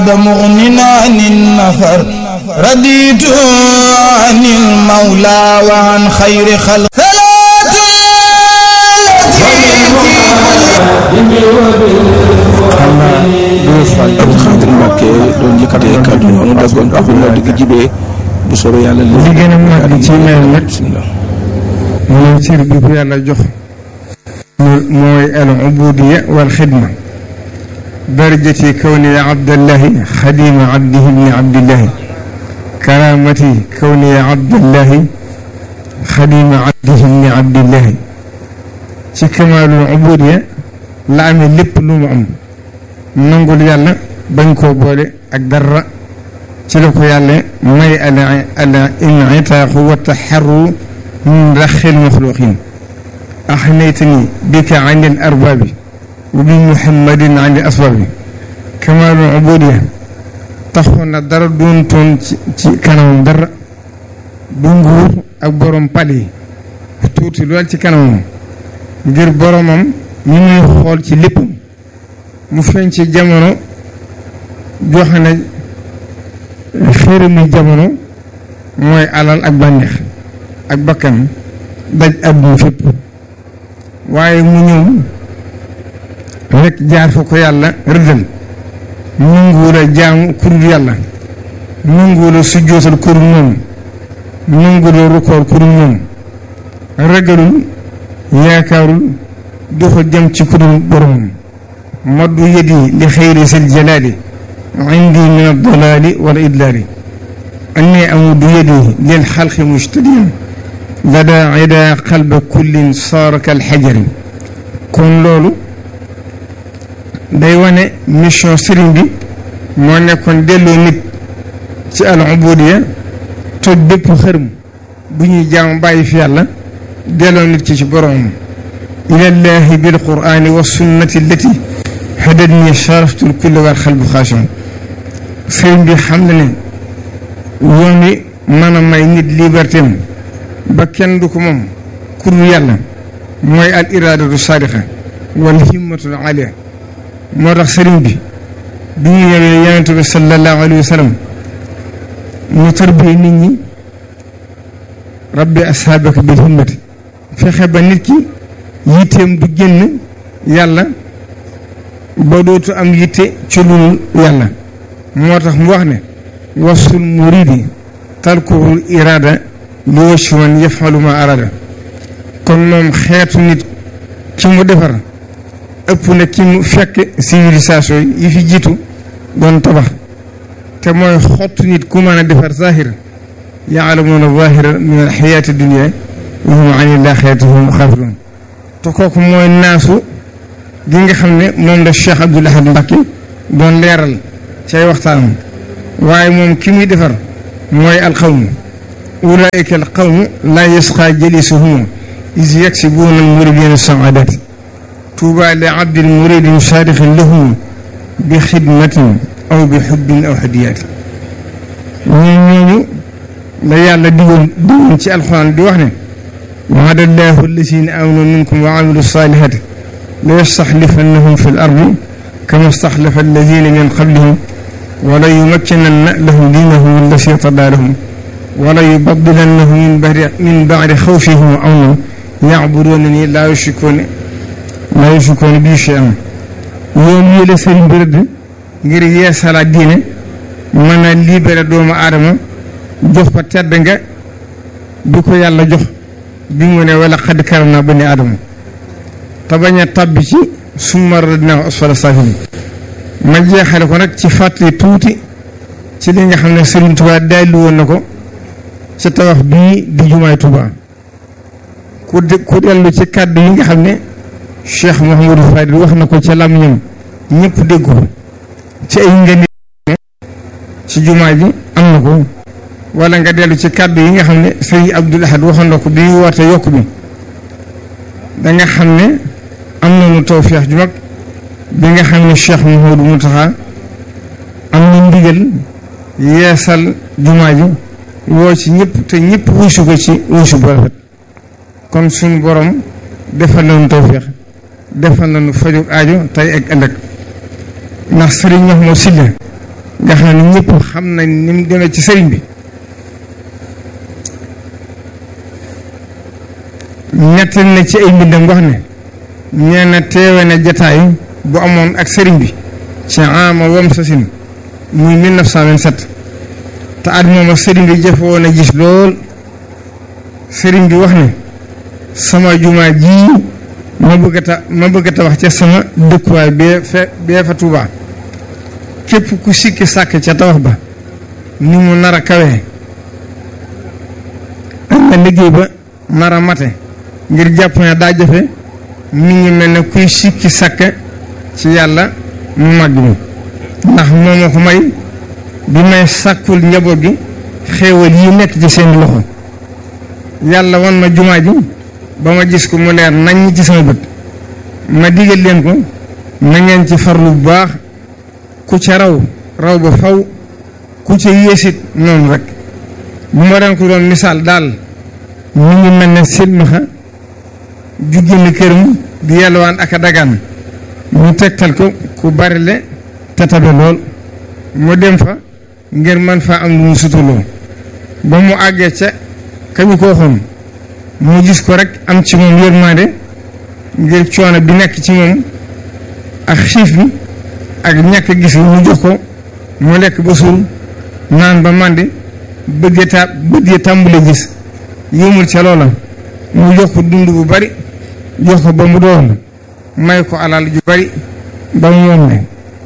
مغننا عن النفر رديت عن المولى وعن خير خلق صلاة Abdou Khadir Mbacke doon yëkkatee kàddu noonu daggoon ak bu nodd gi jibee bu soobee yàlla li gën a màgg ci mel nag bismillah mooy cër bi ko yàlla jox mooy al ubudiya wal xidma darajati kawni abdallahi xadima abdihi ibni abdillahi karamati kawni abdallahi xadima abdihi ibni abdillahi ci kamaalul ubudiya la amee lépp lu mu am nangul yàlla bañ koo boole ak dara ci la ko yàlla may al al initaaqu wa taxarru min raxil maxluqin axnaytani bika an il arbaabi wa bi muhammadin an il asbaabi kamaalul ubudiya taxoon na dara doon toon ci ci kanamam dara du nguur ak borom pal yi tuuti lool ci kanamam ngir boromam ñu muy xool ci léppam mu feeñ ci jamono joxe na xërëmi jamono mooy alal ak bànneex ak bakkan daj àdduna fépp waaye mu ñëw rek jaar fa ko yàlla rëddal nanguwul a jaamu kurul yàlla nanguwul a sujjootal kurul moom nanguwul a rukoor kurul moom ragalul yaakaarul doxa jëm ci kurul boromam maddu yadi li xayri sil jalaali indi min addalaali wal idlaali anni amuddu yadi lil xalqi mujtadiyan lada ida qalba kullin saara kal xajari kon loolu day wane mission sëriñ bi moo nekkoon delloo nit ci al ubudiya toj bépp xërëm bu ñuy jaam bàyyi fi yàlla delloo nit ci ci boromam ilallahi bil qurani wa sunnati allati hadatni sharaftul kulli wal xalbu xaashiun sëriñ bi xam na ne yoon wi mën a may nit liberté am ba kenn du ko moom kur yàlla mooy al iradatu saadiqa wal himmatul alia moo tax sëriñ bi bi ñu ñëwee yonent bi sallallahu alayhi wa sallam mu tarbiyee nit ñi rabbi ashaabaka bil himmati fexe ba nit ki yitteem du génn yàlla ba dootu am yitte ci lu yàlla moo tax mu wax ne wasul muridi talkuhul irada li wacci man yafalu ma arada kon moom xeetu nit ki mu defar ëpp na ki mu fekk civilisation yi fi jiitu doon tabax te mooy xottu nit ku mën a defar zahir yaalamuuna zahira min alxayaati dunia wa hum an ilaxirati hum xaafiruun te kooku mooy naasu gi nga xam ne moom la Cheikh Abdoul Ahad Mbacké doon leeral cay waxtaanam waaye moom ki muy defar mooy alqawmu ulaika alqawmu laa yasqa jalisuhum is yaksibuuna almuridina saadati tuuba li abdin muridin saadixin lahum bi xidmatin aw bi xubbin aw hadiyaati ñoo ñooñu la yàlla digoon digoon ci alxuraan di wax ne waada allahu alladina amanu minkum wa amilu salihati la yastaxlifannahum fi l ardi kama staxlafa alladina min qablihim wala yumakkinanna lahum diinahum allasi irtadaa lahum wala yubadilannahum min badi min badi xawfihim amnan yacbuduunani laa yushrikuuna laa yushrikuuna bii shay'an yoon yi la sëriñ bi rëdd ngir yeesalaat diine mën a libéré doomu aadama jox ko tedd nga bi ko yàlla jox bi mu ne wala xad karamnaa bani aadama te bañ a tàbbi ci summa radadnaahu asfala saafiliin ma jeexale ko nag ci fàttali tuuti ci li nga xam ne Serigne Touba dalli woon na ko ci tabax bii di jumaay Touba ku de ku dellu ci kàddu yi nga xam ne Cheikh Mouhamadou Fadil wax na ko ca làmmiñam ñëpp dégg ko ci ay ngeen ci jumaa ji am na ko wala nga dellu ci kàddu yi nga xam ne Serigne Abdoul Ahad waxoon na ko bi woote yokk bi da nga xam ne am nañu tawfeex ju mag bi nga xam ne Cheikh Mouhamadou Mountakha am na ndigal yeesal jumaa ji woo ci ñëpp te ñëpp wuusu ko ci wuusu bu rafet kon suñu borom defal nañu tawfeex defal nañu faju aajo tey ak ëllëg ndax sëriñ Mahmoud Sylla nga xam ne ñëpp xam nañ ni mu demee ci sëriñ bi ñettal na ci ay mbindam wax ne nee na teewe na jataay bu amoon ak sëriñ bi ci ama wam sasin muy 1927 te at moom sëriñ bi jafe woon a gis lool sëriñ bi wax ne sama jumaa ji ma bëgg a ta ma bëgg a tabax ca sama dëkkuwaay bee fe bee fa Tuubaa képp ku sikki sàkk ca tabax ba ni mu nar a kawee ak na liggéey ba nar a mate ngir jàpp ne daa jafe mi ngi mel ne kuy sikki sàkk ci yàlla mu màgg mi ndax moo ma ko may bi may sàkkul njaboot gi xéewal yi nekk ci seen loxo yàlla wan ma jumaa ji ba ma gis ko mu leer nañ ci sama bët ma digal leen ko na ngeen ci farlu bu baax ku ca raw raw ba faw ku ca yéesit noonu rek bu ma leen ko doon misaal daal mu ngi mel ne silmaxa ju génn këram di yelwaan ak a dagaan ñu tegtal ko ku bari le te tabe lool mu dem fa ngir man faa am lu mu sutuloo ba mu àggee ca kañu ko waxoon mu gis ko rek am ci moom yërmande ngir coono bi nekk ci moom ak xiif bi ak ñàkk gis bi mu jox ko mu lekk ba suur naan ba màndi bëggee ta bëggee tàmbule gis yëmul ca loola mu jox ko dund bu bari jox ko ba mu doon may ko alal ju bari ba mu moom ne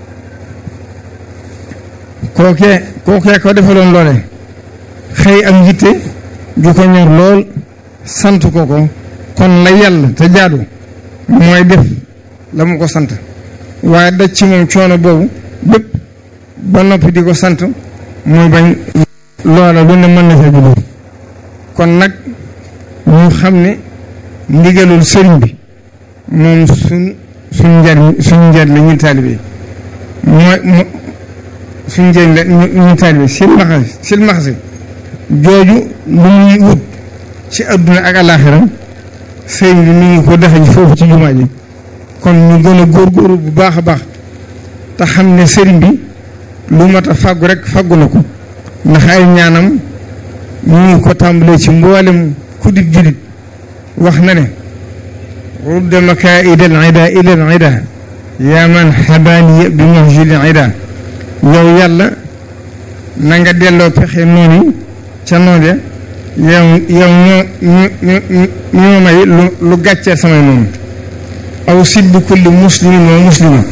kookee kookee ko defaloon loole xëy ak njitte ju ko ñor lool sant ko ko kon la yàlla te jaadu mooy def la mu ko sant waaye daj ci moom coono boobu bépp ba noppi di ko sant muy bañ loola lu ne mën na sa juddoo kon nag ñu xam ne ndigalul sëriñ bi moom suñ suñ njariñ suñ njariñ la ñun taalibe mooy mo suñ njariñ la ñun taalibe silmaxa silmaxa jooju lu muy wut ci adduna ak alaaxira sëriñ bi mi ngi ko defe foofu ci jumaa ji kon ñu gën a góorgóorlu bu baax a baax te xam ne sëriñ bi lu mat a fàggu rek fàggu na ko ndax ay ñaanam ñu ngi ko tàmbalee ci mboolem ku di julit wax na ne rudda makaida al ida ila al ida yaa man xabaaniya bi mahjili ida yow yàlla na nga delloo pexe noonu ca noonu ya yow yow ñoo ñu ñu ñoo may lu lu gàccee samay noonu aw siddu kulli muslimin wa muslima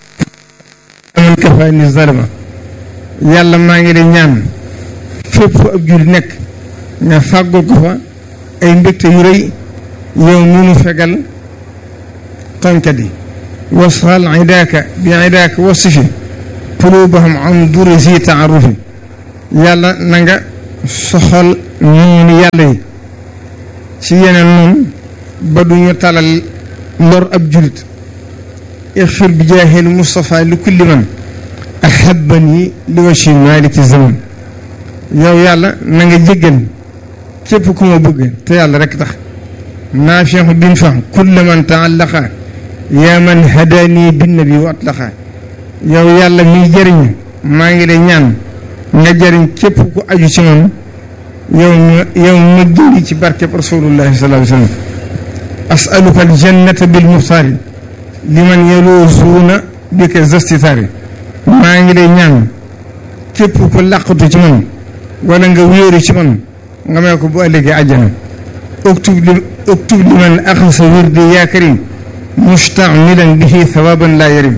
man kafaani zalama yàlla maa ngi lay ñaan fépp fu ab jul nekk nga fàggul ko fa ay mbégte yu rëy yow mi nu fegal tooñkat yi wasal idaaka bi idaaka wasifi qulubahum an duri si taarufi yàlla na nga soxal noonu yàlla yi ci yeneen noonu ba duñu talal lor ab julit ixfir bi jaahil Mustafa li kulli man ahabani li wachi maliki zaman yow yàlla na nga jéggal képp ku ma bëgg te yàlla rek tax naafixu bin fa kulla man taallaqa yaa man hadaani binnabi wa atlaqa yow yàlla miy jëriñ maa ngi lay ñaan nga jëriñ képp ku aju ci man yow ma yow ma gindi ci barkeb rasulullahi sallallahu alayhi wa sallam asaluka aljannata bil muxtaari liman yaluusuuna bika zastitaari maa ngi lay ñaan képp ku làqatu ci man wala nga wéeru ci man nga may ko bu ëllëgee àjjana uktub li uktub li man axasa wirdi yaa karim mustamilan bihi thawaban laa yarim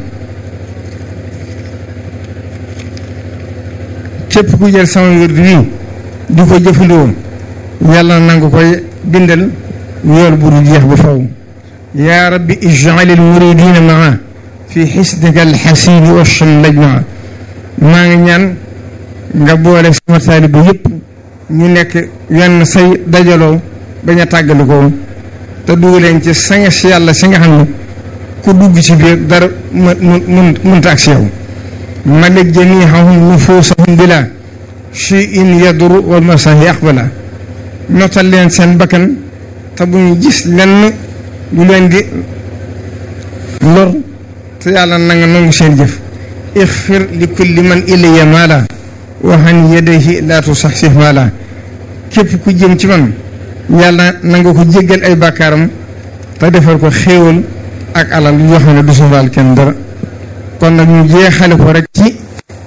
képp ku jël sama wirdi wi di ko jëfandikoo yàlla na nga koy bindal yool bu dul jeex ba faw yaa rabbi ij'al al muridina maa fi xisnika alxasini wa shamlaj maa maa ngi ñaan nga boole sama taalibe yëpp ñu nekk wenn say dajaloo bañ a tàggalikoo te dugg leen ci sanga si yàlla si nga xam ne ku dugg ci biir dara mu mun munta ak si yow malik jamiihahum nufuusahum bila shay'in yaduru wal masahi aqbala notal leen seen bakkan te bu ñu gis lenn lu leen di lor te yàlla na nga nangu seen jëf ixfir li kulli man ilayya maala waxan yadayhi laa tusaxsih maala képp ku jëm ci man yàlla na nga ko jéggal ay bàkkaaram te defal ko xéewal ak alal yoo xam ne du soxlaal kenn dara kon nag ñu jeexale ko rek ci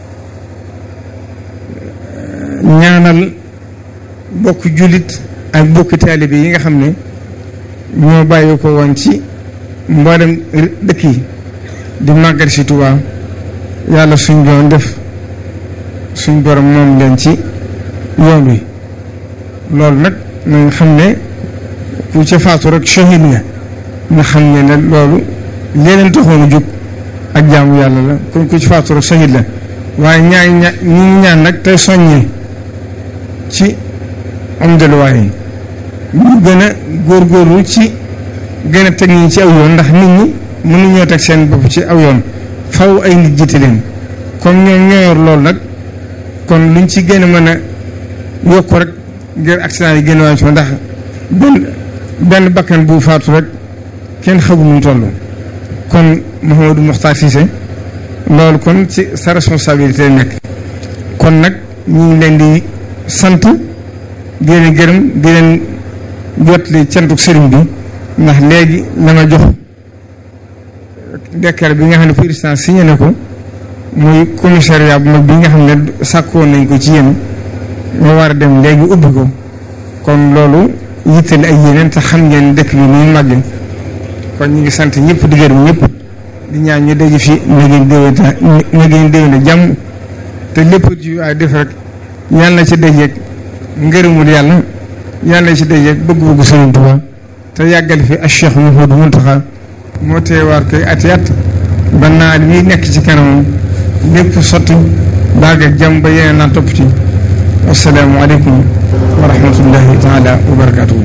ñaanal bokk jullit ak bokki taalibe yi nga xam ne ñoo bàyyi ko woon ci mboolem dëkk yi di màggal si Tuubaa yàlla suñ doon def suñ borom moom leen ci yoon wi loolu nag nañ xam ne ku ca faatu rek shahid nga nga xam ne ne loolu leneen taxoon a jóg ak jaamu yàlla la kon ku ci faatu rek shahid la waaye ñaa ña ñi ñaan nag tey soññee ci am delluwaay yi ñu gën a góorgóorlu ci gën a teg ñi ci aw yoon ndax nit ñi mënuñoo teg seen bopp ci aw yoon faw ay nit jiite leen comme ñoom ñoo yor loolu nag kon luñ ci gën a mën a yokk rek ngir accident yi gën a wàññi ndax benn benn bakkan bu faatu rek kenn xamul nu mu toll kon Mouhamadou Mokhtar Cissé loolu kon ci sa responsabilité nekk kon nag ñu ngi leen di sant di leen gërëm di leen jotli cantuk sëriñ bi ndax léegi la ma jox décret bi nga xam ne président signé na ko muy commissariat bu mag bi nga xam ne sàkkoon nañ ko ci yéen nga war a dem léegi ubbi ko kon loolu yittali ay yeneen te xam ngeen dëkk bi muy màgg kon ñu ngi sant ñëpp di gërëm ñëpp di ñaan ñu daje fi na ngeen déwénta na ngeen déwénte jàmm te lépp ju ay def rek yàlla na ci dajeeg ngërëmul yàlla yàlla na ci dajeeg bëgg-bëggu Sëriñ Tuubaa te yàggal fi ak Cheikh Mouhamadou Mountakha moo teewaat koy ati at ba naal wi nekk ci kanamam lépp sotti baag ak jàmm ba yeneen naa topp ci assalaamu aleykum wa rahmatullahi taala wa barakatuhu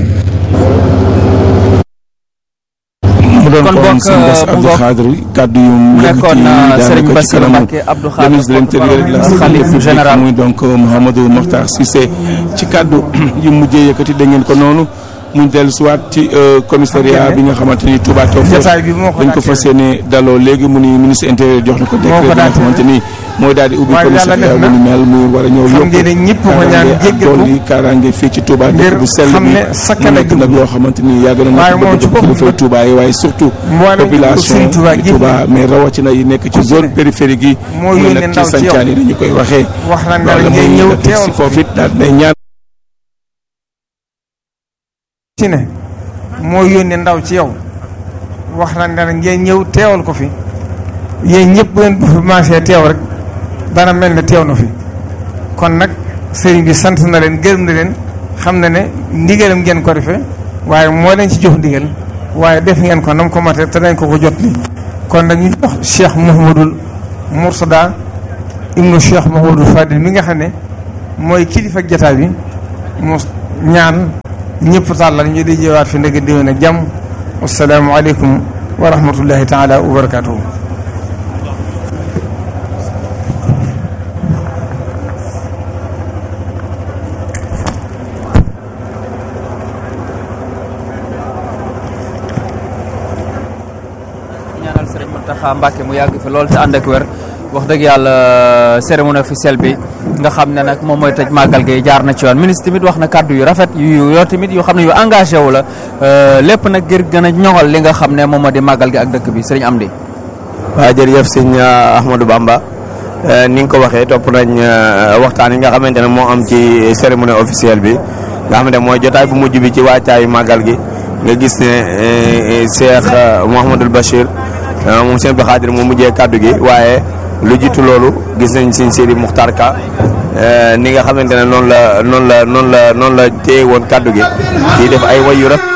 mu doon kon kon bokk sëñ Bass mu Abdou bokk Khadre kàddu yu mu nekkoon yëkkati Serigne daanaka ci Bassirou kanamu Mbacké Abdou le Khadre ministre de l'Intérieur et de la sécurité xalif publique général muy donc Mouhamadou Mokhtar Cissé ci kàddu yu mujjee yëkkati da ngeen ko noonu mu dellu siwaat ci commissariat bi nga xamante ni Touba Tawfekh jotaay bi moo ko dañ ko fas yéene daloo léegi mu ni ministre intérieur jox na ko décret bi nga daal xamante ni mooy daal di ubbi waaye yàlla commissariat def bu na ni mel muy war a ñëw xam yokk ngeen ne ñëpp ko ñaan kaaraange ak jéggal ko dolli kaaraange fii ci Touba dëkk bu sell xam bi ne mu sakkan nekk ak nag loo xamante ni yàgg na waaye nekk moom ci bëgg boppam kilifay Touba yi waaye surtout mboolem population Sëriñ Touba gi Touba mais rawatina yi nekk ci zone périphérique yi moo muy yónnee nag ndaw ci ci yow. sancaan yi dañu koy waxee wax na ne loolu ngay mooy ñëw nga teg si teewal foofu it daal day ñaan ci ne moo yónnee ndaw ci yow wax na ne ngeen ñëw teewal ko fi yéen ñëpp bu ngeen bu fi maasee teew rek dana mel ne teew na fi kon nag sëriñ bi sant na leen gërëm na leen xam na ne ndigalam ngeen ko defee waaye moo leen ci jox ndigal waaye def ngeen ko nam ko mate te dañ ko ko jot li kon nag ñu jox Cheikh Mouhamadul Moursada ibnu Cheikh Mouhamadul Fadil mi nga xam ne mooy kilifa ak jataay bi mu ñaan ñëpp tàllal ñu di jeewaat fi ndege déwén ak jàmm wasalaamu aleykum wa rahmatullahi taala wa barakatuhu ñaanal Serigne Mountakha Mbacké mu yàgg fi lool te ànd ak wér wax dëgg yàlla cérémonie officielle bi nga xam ne nag moom mooy tëj màggal gi jaar na ci yoon ministre tamit wax na kàddu yu rafet yu yoo tamit yoo xam ne yu engagé wu la lépp nag ngir gën a ñoŋal li nga xam ne moom moo di màggal gi ak dëkk bi Serigne Amdi waaw jërëjëf sëñ Ahmadou Bamba ni nga ko waxee topp nañ waxtaan yi nga xamante ne moo am ci cérémonie officielle bi nga xamante ne mooy jotaay bu mujj bi ci waajtaayu màggal gi nga gis ne Cheikh Mouhamadul Bachir moom sëñ Abdou Khadre mu mujjee kàddu gi waaye lu jiitu loolu gis nañ sëñ Sidi Muxtar Ka ni nga xamante ne noonu la noonu la noonu la noonu la téye woon kàddu gi di def ay way yu rafet